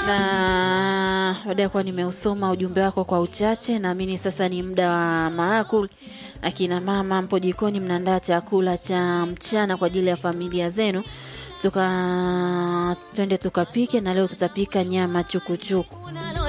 na baada ya kuwa nimeusoma ujumbe wako kwa uchache, naamini sasa ni muda wa maakul. Akina mama mpo jikoni, mnaandaa chakula cha mchana kwa ajili ya familia zenu, tuka twende tukapike, na leo tutapika nyama chukuchuku.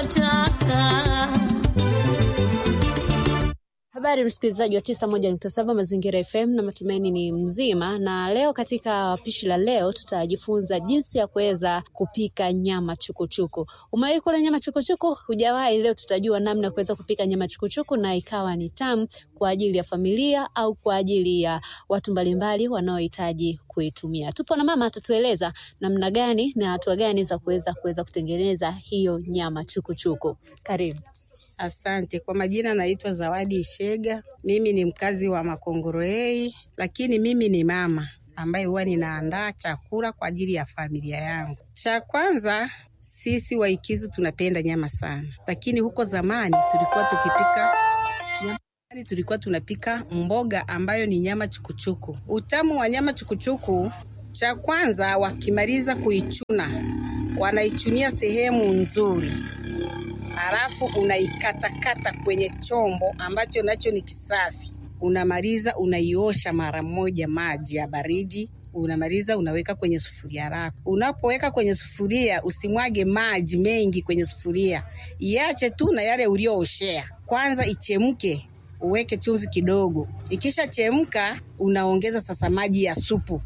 Habari msikilizaji wa tisa moja nukta saba Mazingira FM na matumaini ni mzima. Na leo katika pishi la leo tutajifunza jinsi ya kuweza kupika nyama chukuchuku. Umewahi kula nyama chukuchuku? Hujawahi? Leo tutajua namna ya kuweza kupika nyama chukuchuku na ikawa ni tamu kwa ajili ya familia au kwa ajili ya watu mbalimbali wanaohitaji kuitumia. Tupo na mama atatueleza namna gani na hatua gani za kuweza kuweza kutengeneza hiyo nyama chukuchuku. Karibu. Asante. Kwa majina naitwa Zawadi Ishega. Mimi ni mkazi wa Makongoroei, lakini mimi ni mama ambaye huwa ninaandaa chakula kwa ajili ya familia yangu. Cha kwanza, sisi Waikizu tunapenda nyama sana, lakini huko zamani tulikuwa tukipika nyama, tulikuwa tunapika mboga ambayo ni nyama chukuchuku. Utamu wa nyama chukuchuku, cha kwanza, wakimaliza kuichuna wanaichunia sehemu nzuri halafu unaikatakata kwenye chombo ambacho nacho ni kisafi. Unamaliza unaiosha mara moja maji ya baridi, unamaliza unaweka kwenye sufuria lako. Unapoweka kwenye sufuria, usimwage maji mengi kwenye sufuria, iache tu na yale uliooshea. Kwanza ichemke, uweke chumvi kidogo. Ikisha chemka, unaongeza sasa maji ya supu,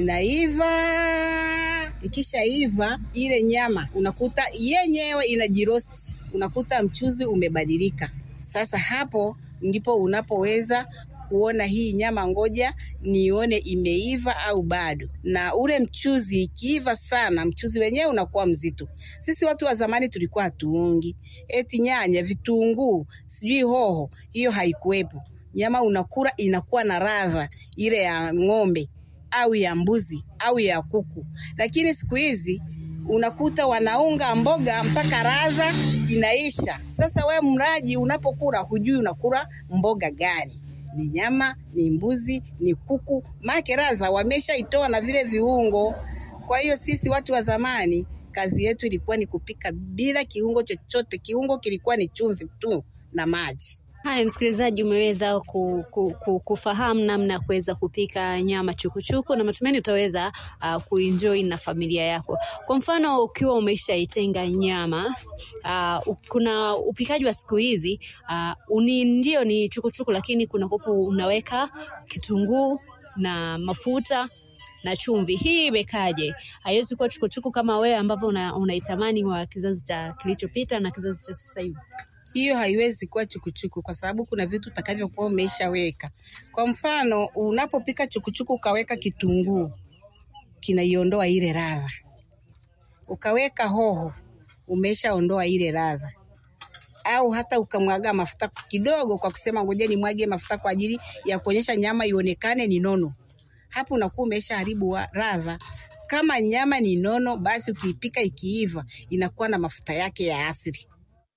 inaiva ikishaiva ile nyama unakuta yenyewe inajirosti, unakuta mchuzi umebadilika. Sasa hapo ndipo unapoweza kuona hii nyama, ngoja nione imeiva au bado. Na ule mchuzi ikiiva sana, mchuzi wenyewe unakuwa mzito. Sisi watu wa zamani tulikuwa hatuungi eti nyanya, vitunguu, sijui hoho, hiyo haikuwepo. Nyama unakula inakuwa na radha ile ya ng'ombe au ya mbuzi au ya kuku, lakini siku hizi unakuta wanaunga mboga mpaka radha inaisha. Sasa we mraji, unapokula hujui unakula mboga gani, ni nyama, ni mbuzi, ni kuku, make radha wameshaitoa na vile viungo. Kwa hiyo sisi watu wa zamani kazi yetu ilikuwa ni kupika bila kiungo chochote. Kiungo kilikuwa ni chumvi tu na maji. Haya, msikilizaji, umeweza ku, ku, ku, kufahamu namna ya kuweza kupika nyama chukuchuku na matumaini utaweza uh, kuenjoy na familia yako. Kwa mfano, ukiwa umeshaitenga nyama uh, kuna upikaji wa siku hizi uh, uni ndio ni chukuchuku, lakini kuna kopo unaweka kitunguu na mafuta na chumvi. Hii imekaje? Haiwezi kuwa chukuchuku kama wewe ambavyo unaitamani una wa kizazi cha kilichopita na kizazi cha sasa hivi hiyo haiwezi kuwa chukuchuku kwa sababu kuna vitu utakavyokuwa umeshaweka. Kwa mfano, unapopika chukuchuku ukaweka kitunguu, kinaiondoa ile ladha. Ukaweka hoho, umeshaondoa ile ladha. Au hata ukamwaga mafuta kidogo, kwa kusema ngoja nimwage mafuta kwa ajili ya kuonyesha nyama ionekane ni nono, hapo unakuwa umeshaharibu ladha. Kama nyama ni nono, basi ukiipika ikiiva, inakuwa na mafuta yake ya asili.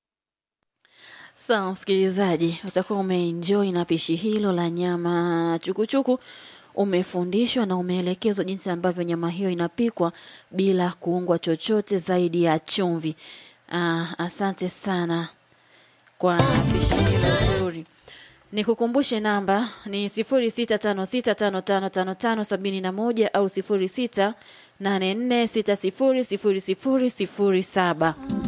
Sawa msikilizaji, utakuwa umeenjoy na pishi hilo la nyama chukuchuku. Umefundishwa na umeelekezwa jinsi ambavyo nyama hiyo inapikwa bila kuungwa chochote zaidi ya chumvi. Ah, asante sana kwa pishi hilo zuri. Nikukumbushe namba ni sifuri sita tano sita tano tano tano tano sabini na moja au sifuri sita nane nne sita sifuri sifuri sifuri sifuri saba.